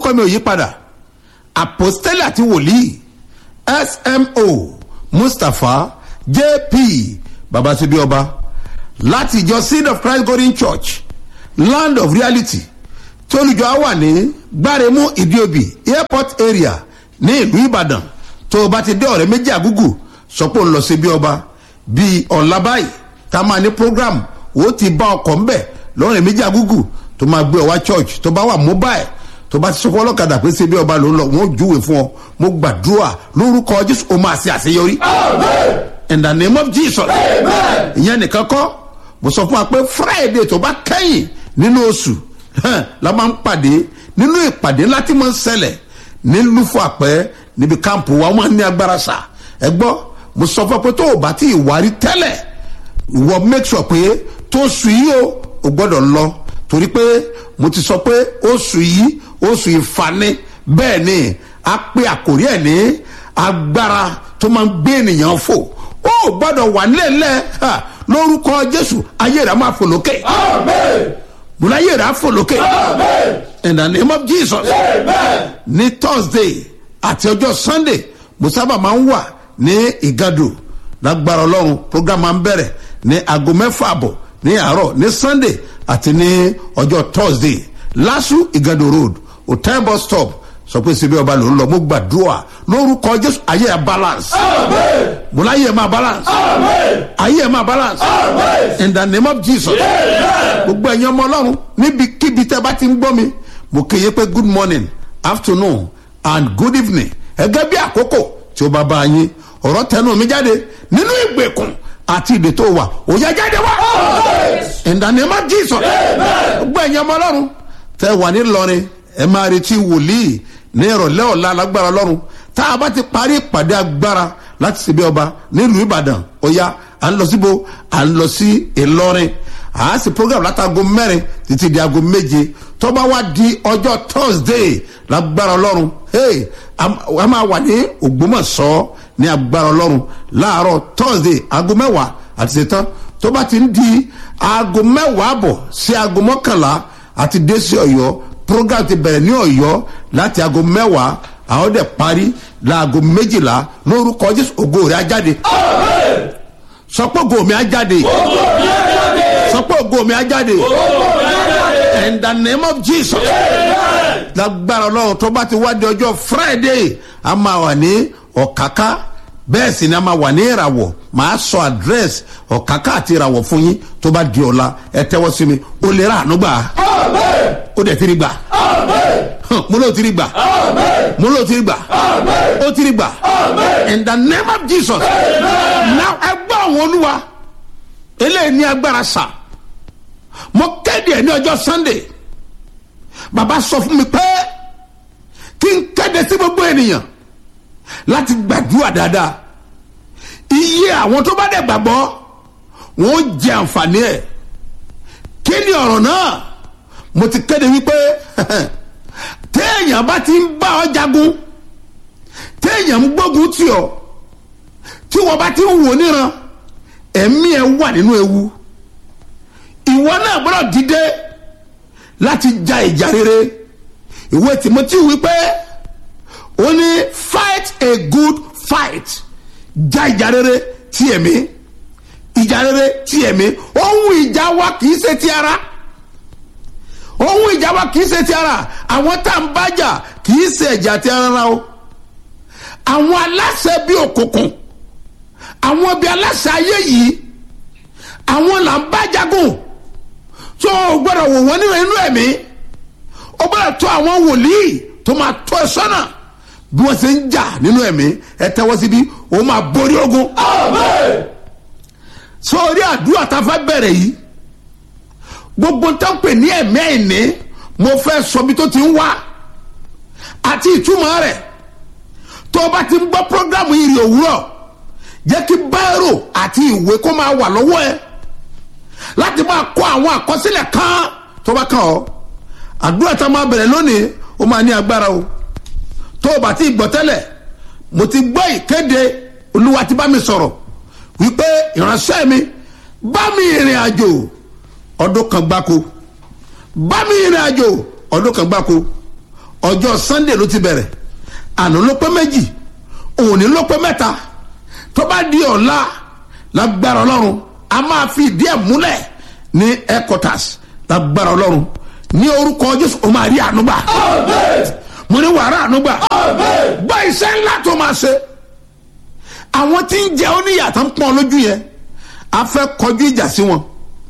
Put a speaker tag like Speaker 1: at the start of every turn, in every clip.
Speaker 1: orúkọ mi ò yí padà apostoli àti wòlíì smo mustapha jp babasibi ọba láti ìjọ seed of christ golden church land of reality tí olùjọ á wà ní gbáremú ìdíòbí airport area ní ìlú ìbàdàn tó o bá ti dé ọ̀rẹ́ méjì àgúgù sọ pé ó ń lọ sí bí ọba bíi ọ̀la báyìí tá a máa ní program ó ti bá ọkọ̀ ńbẹ̀ lọ́rẹ̀ méjì àgúgù tó máa gbé ọ wá church tó bá wà mobile tó bá ti sọ fún ọlọ́kadà pé ṣe bí ọba ló ń lọ wọn ò júwe fún ọ mo gbàdúrà lórúkọ jésù o máa ṣe àṣeyọrí. in the name of jesus. ìyẹn nìkan kọ́ mo sọ fún wa pé friday tó bá kẹ́yìn nínú oṣù la máa ń pàdé nínú ìpàdé ńlá tí mo ń ṣẹlẹ̀ ní lufo àpẹ́ níbi káàmpù wa wọ́n ní agbára sà ẹ gbọ́ mo sọ fún ọ pé tó o bá ti ìwárí tẹ́lẹ̀ ìwọ make sure pé tó oṣù yìí o ò gbọ́dọ̀ lọ torí pé mo ti sọ pé oṣù yìí oṣù ìfani bẹ́ẹ̀ ni a pé àkórí ẹ̀ ní agbára tó máa ń gbé ènìyàn fò ó gbọ́dọ̀ wà nílẹ̀ lórúkọ jésù ayé rẹ̀ máa fò lókè múlá ayé rẹ̀ á fò lókè in the name of jesus ní thursday àti ọjọ́ sunday mo sábà máa ń wà ní ìgàdù lágbára ọlọ́run program máa ń bẹ̀rẹ̀ ní aago mẹ́fà àbọ̀ ní àárọ̀ ní sunday àti ní ọjọ́ thursday lásù ìgàdù road hotel bus stop sọ pé síbi ọba ló ń lọ mo gbàdúrà lórúkọ jésù ayé ẹ balance mo láyé ẹ máa balance ayé ẹ máa balance in the name of jesus gbogbo ẹ̀yin ọmọ ọlọ́run níbikíbi tẹ́ bá ti ń gbọ́ mi mo kéye pé good morning afternoon and good evening ẹgẹ́ bí àkókò tí ó bá bá yín ọ̀rọ̀ tẹnu mi jáde nínú ìgbèkùn àti ìdè tó wà òye jáde wá in the name of jesus gbogbo ẹ̀yin ọmọ ọlọ́run tẹ́ wà ní lọrin ẹ máa retí wòlíì ní ìrọ̀lẹ́ ọ̀la lágbára ọlọ́run tá a bá ti parí ìpàdé agbára láti ṣe bí ọba nílùú ìbàdàn ọ̀ya à ń lọ síbo à ń lọ sí ìlọrin à á sì program látago mẹ́rin títí di aago méje tó bá wá di ọjọ́ thursday lágbára ọlọ́run hey, a máa wà ní ògbómọ̀ṣọ́ ní agbára ọlọ́run láàárọ̀ thursday aago mẹ́wàá àti ṣetán tó bá ti ń di aago mẹ́wàá bọ̀ sí aago mọ́kànlá àti dé sí ọ̀yọ́ program ti bẹ̀rẹ̀ ní ọ̀yọ́ láti aago mẹ́wàá àwọn dẹ̀ parí láago méjìlá lórúkọ jésù ògo rẹ̀ ajáde. sọpọ̀ ògo mi ajáde. sọpọ̀ ògo mi ajáde. in the name of jesus. lágbára ọlọ́run tó bá ti wá di ọjọ́ friday a máa wà ní ọ̀káká bẹ́ẹ̀ sì ni a máa wà ní ìràwọ̀ màá sọ àdírẹ́sì ọ̀káká àti ìràwọ̀ fún yín tó bá di ọ̀la ẹ tẹ́wọ́ sí mi ó lè rà ànú gbà ó dẹ̀ tiri gbà mo ló tiri gbà mo ló tiri gbà ó tiri gbà in the name of jesus now ẹ gbọ́ àwọn olúwa eléyìí ní agbára sà mo kéde ẹ ní ọjọ́ sunday bàbá sọ fún mi pé kí n kéde sí gbogbo ènìyàn láti gbàdúrà dáadáa iye àwọn tó bá dẹ̀ gbàgbọ́ wọn ó jẹ àǹfààní ẹ̀ kí ni ọ̀rọ̀ náà mo ti kéde wípé téèyàn bá ti ń bá ọ jagun téèyàn ń gbógun tì ọ tí wọn bá ti ń wò níran ẹ̀mí ẹ̀ wà nínú ewu ìwọ náà gbọ́dọ̀ dìde láti ja ìjà rere ìwé tìmọ́tì wípé ó ní fight a good fight ja ìjà rere tí ẹ̀mí ìjà rere tí ẹ̀mí ohun ìjà wa kì í ṣe ti ara ohun ìjà wa kì í ṣe ti ara àwọn tá à ń bájà kì í ṣe ẹ̀jà ti ara o àwọn aláṣẹ bíi òkùnkùn àwọn bíi aláṣẹ ayé yìí àwọn là ń bá jagun tó o gbọdọ̀ wò wọ́n nínú inú ẹ̀mí o gbọdọ̀ tó àwọn wòlíì tó máa tó ẹ sọ́nà bí wọ́n ṣe ń jà nínú ẹ̀mí ẹ tẹ́wọ́ síbí o máa borí ogun. sórí àdúrà tá a fẹ́ bẹ̀rẹ̀ yìí gbogbo tó ń pè ní ẹ̀mí ẹ̀ní mo fẹ́ sọ bí tó ti ń wá àti ìtumọ̀ rẹ̀ tó o bá ti ń gbọ́ prógrámù ìrì òwúrọ̀ jẹ́ kí báírò àti ìwé kó máa wà lọ́wọ́ ẹ láti máa kọ́ àwọn àkọsílẹ̀ kan tó bá kàn ọ́ àdúrà tá a máa bẹ̀rẹ̀ lónìí ó máa ní agbára o tó o bá ti gbọ́ tẹ́lẹ̀ mo ti gbọ́ ìkéde olúwa ti bá mi sọ̀rọ̀ wípé ìránṣẹ́ mi bá mi ìrìn àjò ọdún kan gbáko bá mi ìrìn àjò ọdún kan gbáko ọjọ́ sunday ló ti bẹ̀rẹ̀ àná ló pé méjì òní ló pé mẹ́ta tó bá di ọ̀la lágbára ọlọ́run a máa fi ìdí ẹ̀ múlẹ̀ ní headquarters lágbára ọlọ́run ní orúkọ jésù o máa rí ànúgbà mo ní wàrà ànúgbà gbọ́ iṣẹ́ ńlá tó máa ṣe àwọn tí ń jẹ oníyàtọ̀ ń pọ́n lójú yẹn a fẹ́ kọjú ìjà sí wọn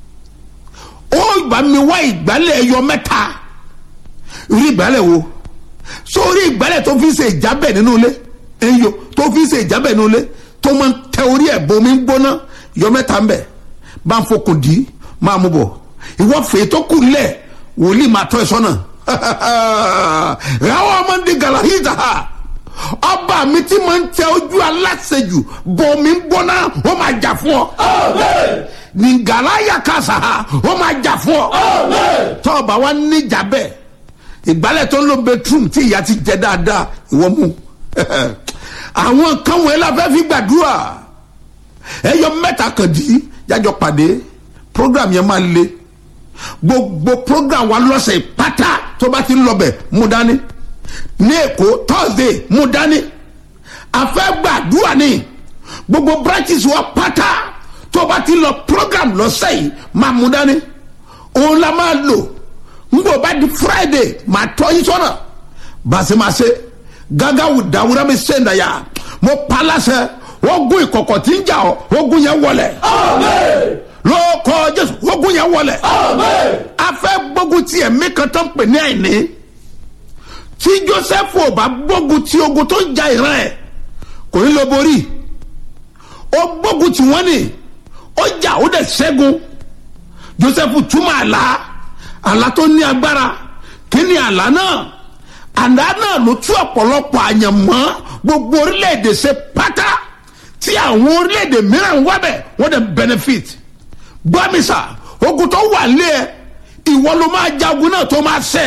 Speaker 1: ó bá mi wá ìgbálẹ̀ ẹyọ mẹ́ta rí ìgbálẹ̀ wo sórí ìgbálẹ̀ tó fi ṣe ìjábẹ̀ nínú ilé ẹyọ tó fi ṣe ìjábẹ̀ nínú ilé tó máa ń tẹ orí ẹ̀ bomi ń gbóná yọ mẹ́ta ń bẹ̀ bá ń fokùn dì í máa mú bọ̀ ìwọ fèé tó kù lẹ̀ wòlíì máa tọ́ ẹ sọ́nà ráwọ́ ọmọ ndí galahita ọba mi tí máa ń tẹ ojú aláṣejù bomi ń gbóná ó máa jà fún ọ ní galaya kasa ó máa jà fún ọ tọ́ọ̀bà wa níjà bẹ́ẹ̀ ìgbálẹ̀ tó ń lo bedroom tí ìyá ti jẹ dáadáa ìwọ mú àwọn kan wọ̀nyí la fẹ́ fi gbàdúrà ẹyọ mẹ́ta kan dì í jájọ pàdé program yẹn máa le gbogbo program wa lọ́sẹ̀ pátá tó bá ti ń lọ bẹ̀ mú dání ní èkó thursday mú dání a fẹ́ gbàdúrà ní gbogbo branches wa pátá tó bá ti lọ program lọ́sẹ̀ yìí máa mú dání òun la máa lò ngbọ bá di friday máa tọ́ yín sọ́nà bàṣẹ́màṣẹ́ gágá wù dáwúrẹ́ mi ṣe ń dàyà mo pa láṣẹ ogun ìkọ̀kọ̀ tí ń jà ọ́ ogun yẹn wọlẹ̀ lóòkọ jésù ogun yẹn wọlẹ̀ a fẹ́ gbógun ti ẹ̀mí kan tó ń pè ní àìní tí joseph ò bá gbógun ti ogun tó ń ja ìran ẹ̀ kò ní lọ borí ó gbógun tí wọ́n ní ó jà ó dẹ̀ ṣẹ́gun joseph túmọ̀ àlá àlá tó ní agbára kí ni àlá náà àlá náà ló tú ọ̀pọ̀lọpọ̀ àyànmọ́ gbogbo orílẹ̀-èdè ṣe pátá tí àwọn orílẹ̀-èdè mìíràn wá bẹ̀ wọ́n dẹ̀ benefit gbọ́mísà ogun tó wà lé ẹ ìwọ ló máa jagun náà tó máa ṣẹ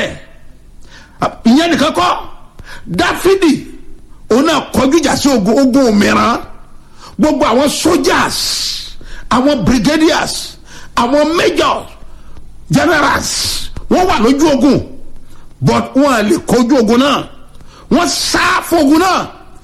Speaker 1: ìyẹn nìkan kọ́ dáfídì òun náà kọjú ìjà sí ogun ogun mìíràn gbogbo àwọn soldiers àwọn brigadiers àwọn majors generals wọ́n wà lójú ogun but wọ́n à lè kojú ogun náà wọ́n sá fún ogun náà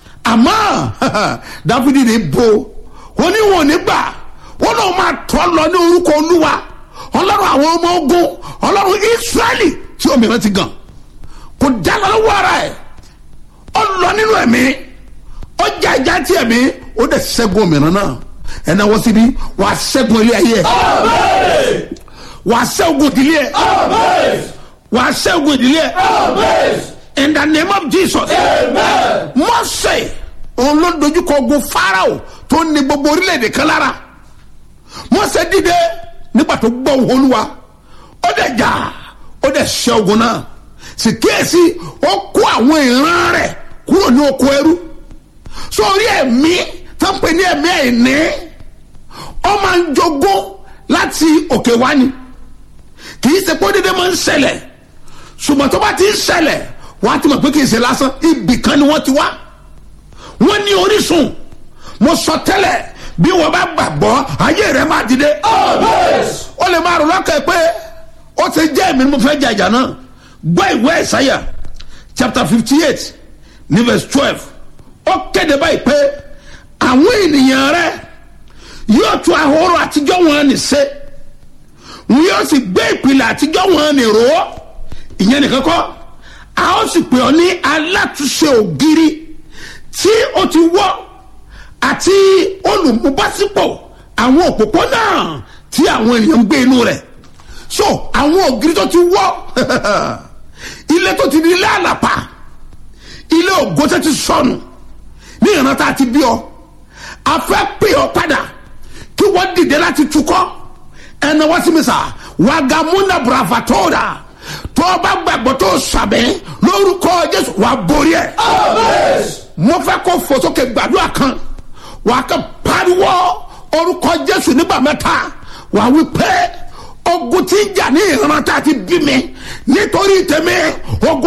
Speaker 1: àmọ́ dáfídì ní bo oníwọ̀n nígbà wọ́n náà máa tọ́ lọ ní orúkọ olúwa ọlọ́run àwọn ọmọ ogun ọlọ́run israẹli tí òmìnira ti gàn kò dáná lọ́wọ́ ara ẹ̀ ó lọ nínú ẹ̀mí ó jà ìjà tí ẹ̀mí ó dẹ̀ ṣẹ́gun òmìnira náà ẹ̀ náà wọ́n síbi wàá ṣẹ́gun ilé ayé ẹ̀ wàá ṣẹ́gun ìdílé ẹ̀ wàá ṣẹ́gun ìdílé ẹ̀ in the name of jesus mọ́sẹ̀ òun ló dojúkọ ogun farao tó ní gbogbo orílẹ̀-èdè kan lára mọ́sẹ̀ dìde nígbà tó gbọ́ ohùn olúwa ó dẹ̀ jà ó dẹ̀ ṣẹ́ ogun náà sì kíyèsí ó kó àwọn ìran rẹ̀ kúrò ní oko ẹrú sórí ẹ̀mí tó ń pè ní ẹ̀mí ẹ̀ní ó máa ń jogún láti òkè wá ni kì í ṣe pé ó dédé máa ń ṣẹlẹ̀ ṣùgbọ́n tó bá ti ń ṣẹlẹ̀ wọ́n á ti mọ̀ pé kì í ṣe lásán ibì kan ni wọ́n ti wá wọ́n ní orísun mo sọ tẹ́lẹ̀ bí wọ́n bá gbàgbọ́ ayé rẹ̀ máa dìde. ó lè máa rò lọ́kàn pé ó ti jẹ́ èmi ni mo fẹ́ jàjà náà gbọ́ ìwé ìsáyà chapter fifty eight ní verse twelve ó kéde báyìí pé àwọn ènìyàn rẹ̀ yóò tún ahoro àtijọ́ wọn ní ṣe wọn yóò sì gbé ìpìlẹ̀ àtijọ́ wọn ní rò ó ìyẹn nìkan kọ́ a ó sì pè ọ́ ní alátúnṣe ògiri tí ó ti wọ́ àti olùmúbásípò àwọn òpópónà tí àwọn ènìyàn ń gbé inú rẹ̀ so àwọn ògiri tó ti wọ́ ilé tó ti di ilé àlàpà ilé ògo tó ti sọnù ní ìran tá a ti bí ọ a fẹ́ pè ọ padà kí wọ́n dìde láti tukọ́ ẹnna wọ́n sì mi sà wàgàmúnà bravatora tó o bá gbàgbọ́ tó o sàbẹ̀ lórúkọ jésù wà á borí ẹ̀. mo fẹ́ kó fò sókè gbàdúrà kan wà á kàn pariwo orúkọ jésù nígbà mẹ́ta wà á wí pé ogun tí ń jà ní ìran tá a ti bí mi nítorí tèmi ogun.